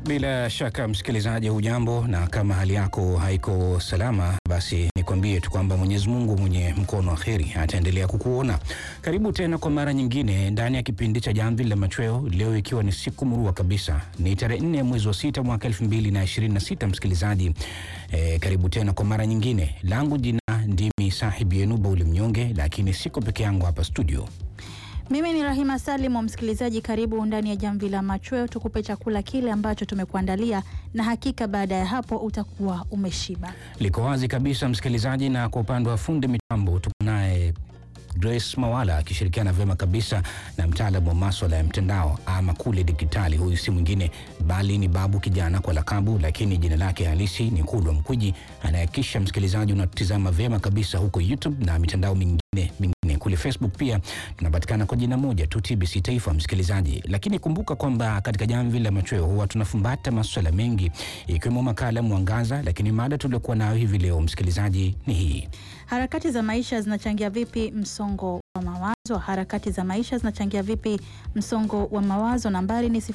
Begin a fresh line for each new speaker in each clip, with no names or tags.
Bila shaka msikilizaji, hujambo, na kama hali yako haiko salama, basi nikwambie tu kwamba Mwenyezi Mungu mwenye mkono wa kheri ataendelea kukuona. Karibu tena kwa mara nyingine ndani ya kipindi cha Jamvi la Machweo, leo ikiwa ni siku murua kabisa, ni tarehe nne ya mwezi wa sita mwaka elfu mbili na ishirini na sita. Msikilizaji e, karibu tena kwa mara nyingine. Langu jina ndimi sahibu yenu Bauli Mnyonge, lakini siko peke yangu hapa studio.
Mimi ni Rahima Salim. Msikilizaji, karibu ndani ya Jamvi la Machweo, tukupe chakula kile ambacho tumekuandalia, na hakika baada ya hapo utakuwa umeshiba.
Liko wazi kabisa msikilizaji, na kwa upande wa fundi mitambo tuko naye Grace Mawala akishirikiana vyema kabisa na mtaalamu wa maswala ya mtandao ama kule digitali. Huyu si mwingine bali ni Babu Kijana kwa lakabu, lakini jina lake halisi ni Kulwa Mkwiji, anayehakikisha msikilizaji unatizama vyema kabisa huko YouTube na mitandao mingine mingine kule Facebook pia tunapatikana kwa jina moja tu TBC Taifa, msikilizaji. Lakini kumbuka kwamba katika Jamvi la Machweo huwa tunafumbata maswala mengi ikiwemo makala Mwangaza, lakini mada tuliokuwa nayo hivi leo msikilizaji ni hii:
Harakati za maisha zinachangia vipi msongo wa mawazo? Harakati za maisha zinachangia vipi msongo wa mawazo? Nambari ni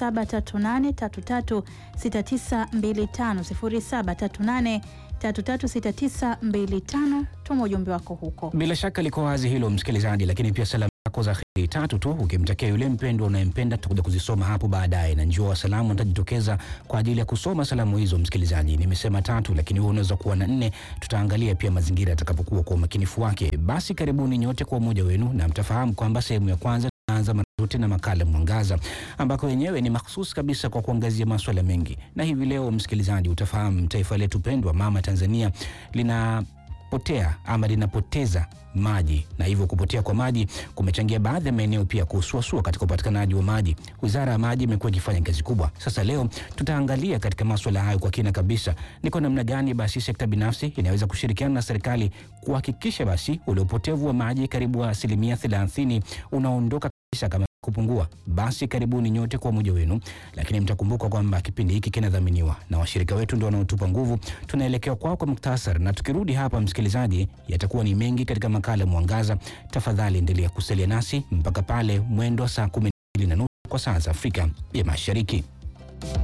0738336925, 0738336925. Tuma ujumbe wako huko.
Bila shaka liko wazi hilo msikilizaji, lakini pia salamu zako za heri tatu tu ukimtakia yule mpendwa unayempenda, tutakuja kuzisoma hapo baadaye, na njoo wa salamu nitajitokeza kwa ajili ya kusoma salamu hizo. Msikilizaji, nimesema tatu, lakini wewe unaweza kuwa na nne. Tutaangalia pia mazingira yatakapokuwa kwa umakinifu wake. Basi karibuni nyote kwa umoja wenu, na mtafahamu kwamba sehemu ya kwanza tunaanza mara zote na makala Mwangaza, ambako wenyewe ni mahususi kabisa kwa kuangazia maswala mengi, na hivi leo msikilizaji, utafahamu taifa letu pendwa mama Tanzania lina potea ama linapoteza maji na hivyo kupotea kwa maji kumechangia baadhi ya maeneo pia kusuasua katika upatikanaji wa maji. Wizara ya Maji imekuwa ikifanya kazi kubwa. Sasa leo tutaangalia katika maswala hayo kwa kina kabisa, ni kwa namna gani basi sekta binafsi inaweza kushirikiana na serikali kuhakikisha basi ule upotevu wa maji karibu asilimia thelathini unaondoka kabisa kama kupungua. Basi karibuni nyote kwa umoja wenu, lakini mtakumbuka kwamba kipindi hiki kinadhaminiwa na washirika wetu ndio wanaotupa nguvu. Tunaelekea kwao kwa muktasari, na tukirudi hapa, msikilizaji, yatakuwa ni mengi katika makala Mwangaza. Tafadhali endelea kusalia nasi mpaka pale mwendo wa saa kumi na mbili na nusu kwa saa za Afrika ya Mashariki.